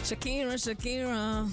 Shakira, Shakira.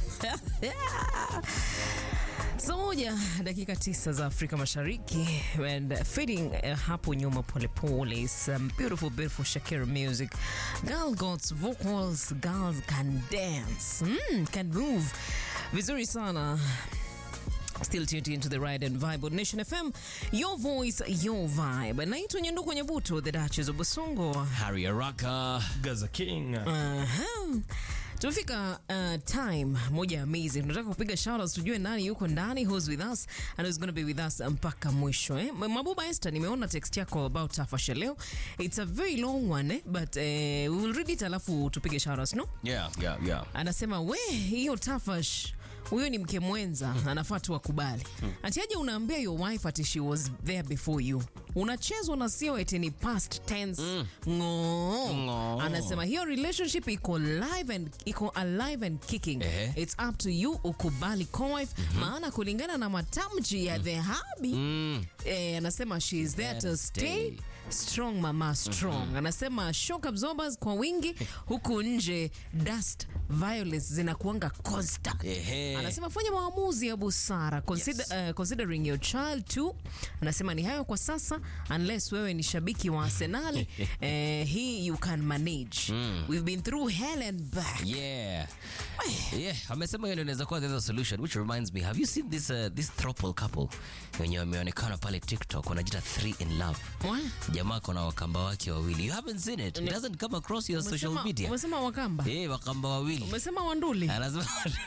Saa moja dakika tisa za Afrika Mashariki and fading uh, hapo nyuma polepole some beautiful beautiful Shakira music girl got vocals girls can dance mm, can move vizuri sana Still tuned into the ride and vibe on Nation FM, your voice, your vibe. Naitwa Nyanduku Nyabuto, the Duchess of Basongo. Harry Araka. Gaza King. Aha. Tumefika uh, time moja amazing. Tunataka kupiga shoutouts tujue nani yuko ndani, who's with us and who's going to be with us mpaka mwisho eh. Mabuba Esther, nimeona text yako about Tafasha leo. It's a very long one eh, but uh, we will read it alafu tupige shoutouts, no? Yeah, yeah, yeah. Anasema we, hiyo Tafash huyo ni mke mwenza, anafaa tu akubali. Ati aje unaambia your wife ati she was there before you, unachezwa na sio eti ni past tense ng'oo. Ng'oo. Anasema hiyo relationship iko live and iko alive and kicking. Ehe. It's up to you ukubali co-wife, maana kulingana na matamshi ya the hubby eh, anasema she is there to stay strong mama strong. Anasema shock absorbers kwa wingi huku nje dust violence zinakuanga constant. Ehe. Anasema fanya maamuzi ya busara consider, uh, considering your child too. Anasema ni hayo kwa sasa unless wewe ni shabiki wa Arsenal eh, hii you can manage. We've been through hell and back. Yeah. Yeah, amesema hiyo ndio inaweza kuwa the other solution which reminds me have you seen this uh, this throuple couple wenye wameonekana pale TikTok wanajiita three in love. What? Jamaa kona wakamba wake wawili. You haven't seen it. It doesn't come across your social Umesema- media. Umesema Wakamba? Eh, wakamba wawili. Umesema Wanduli? Anasema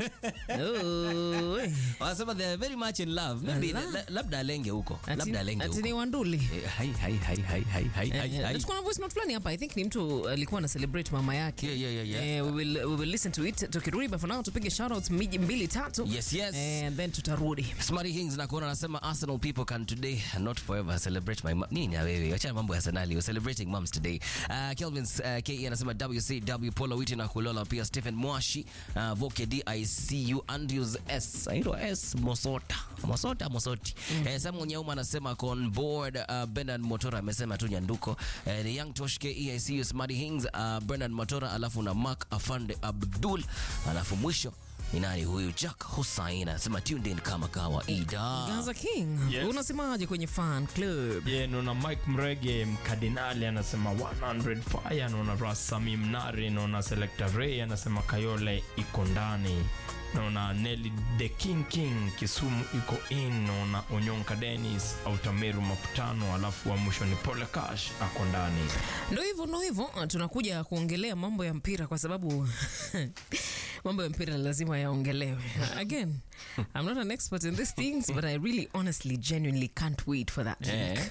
Oh, eh. wanasema they are very much in love. Maybe Ala. la- labda alenge huko. Ati- Labda alenge ati huko. ni Wanduli? Eh, Hai hai hai hai hai hai hai. Eh, hai. tuko na voice note fulani hapa. I think ni mtu alikuwa ana celebrate mama yake. Yeah, yeah, yeah, yeah. Eh, we will we will listen to it tukirudi, but for now tupige shoutouts miji mbili tatu. Yes, yes. And then tutarudi. Smarty Hings na kuona anasema Arsenal people can today not forever celebrate my mom. Nini na wewe? Acha mambo ya Arsenal. We're celebrating moms today. Uh, Kelvin uh, KE anasema WCW Paula Witi na kulola pia Stephen Mwashi uh, Voke DICU Andrews S. Airo S Mosota. Mosota Mosoti. Eh, Samuel Nyauma anasema ako on board uh, Bernard Motora amesema tu nyanduko. Eh, the Young Tosh KE ICU Smarty Hings uh, Bernard Motora alafu na Mark Afande Abdul alafu mwisho ni nani huyu Jack Hussein anasema tuned in kama kawaida. Gaza King, Yes. unasemaje kwenye fan club? Ye, naona Mike Mrege mkardinali anasema 100 fire, naona Rasami Mnari, naona Selector Ray anasema Kayole iko ndani, naona Nelly the King King Kisumu iko in, naona Onyonka Dennis Autamiru Maputano, alafu wa mwisho ni Pole Cash ako ndani. Ndo hivyo ndo hivyo, uh, tunakuja kuongelea mambo ya mpira kwa sababu mambo ya mpira lazima yaongelewe. Again, I'm not an expert in these things, but I really honestly genuinely can't wait for that Eh. week.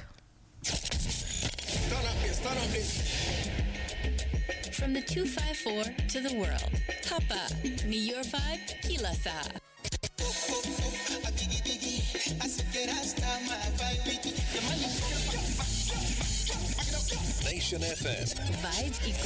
Start up this, start up this. From the 254 to the world. Hapa ni your vibe kila saa. A diggy diggy, I said get us down my vibe. The money. Nation FM. Vibes iko